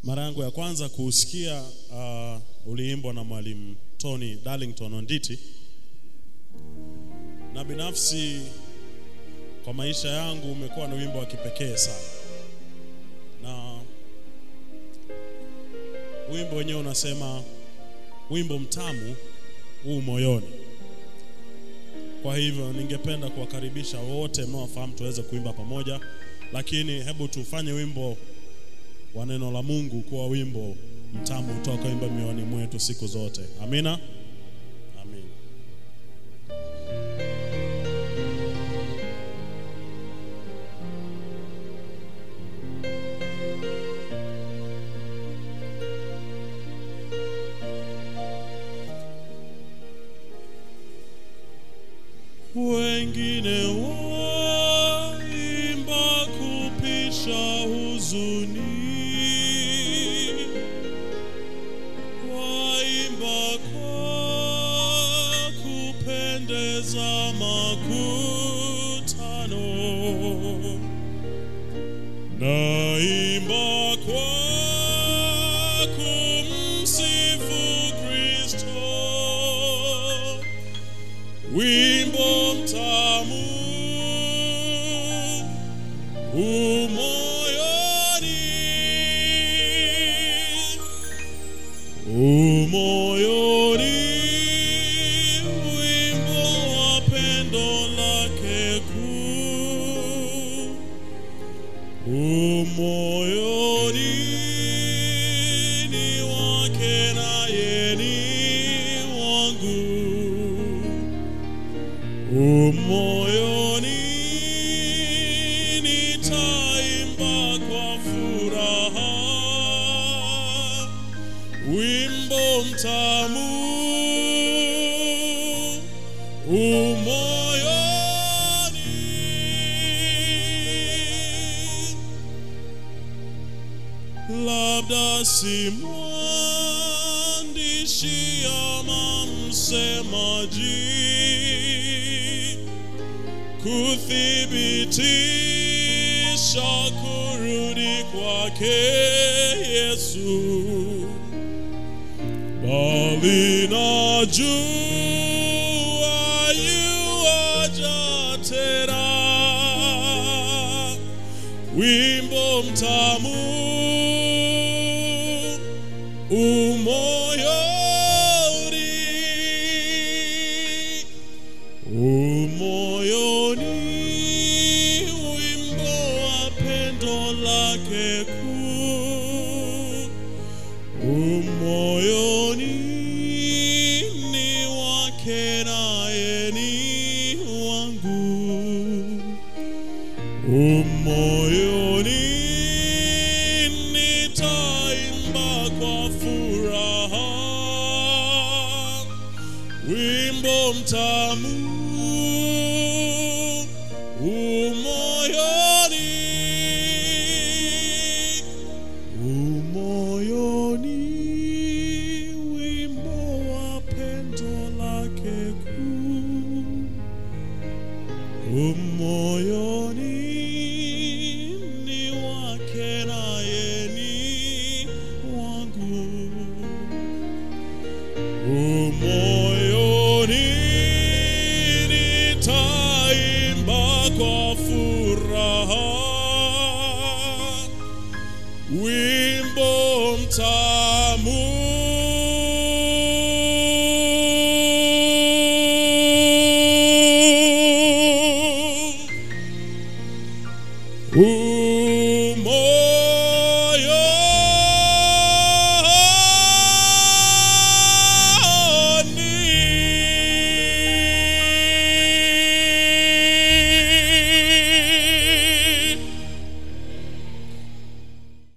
Mara yangu ya kwanza kuusikia uh, uliimbwa na mwalimu Tony Darlington Onditi, na binafsi kwa maisha yangu umekuwa ni wimbo wa kipekee sana, na wimbo wenyewe unasema wimbo mtamu huu moyoni. Kwa hivyo ningependa kuwakaribisha wote mnaofahamu tuweze kuimba pamoja, lakini hebu tufanye wimbo wa neno la Mungu kuwa wimbo mtamu utakaoimba mioyoni mwetu siku zote. Amina, amin. Wengine waimba kupisha huzuni, waimba kwa kupendeza makutano, naimba kwa kumsifu Kristo wimbo mtamu umoyoni, umoyoni, wimbo wa pendo lake kuu, umoyoni ni wake naye ni wangu umoyoni nitaimba kwa furaha wimbo mtamu umoyoni labda si mwandishi ama msemaji kuthibitisha kurudi kwake Yesu, bali najua yuaja tena, wimbo mtamu umoyoni umoyoni wimbo wa pendo lake kuu umoyoni ni wake naye ni wangu umoyoni nitaimba kwa furaha wimbo mtamu umoyoni umoyoni wimbo wa pendo lake kuu umoyoni ni wake naye ni wangu umoyoni nitaimba kwa furaha wimbo mtamu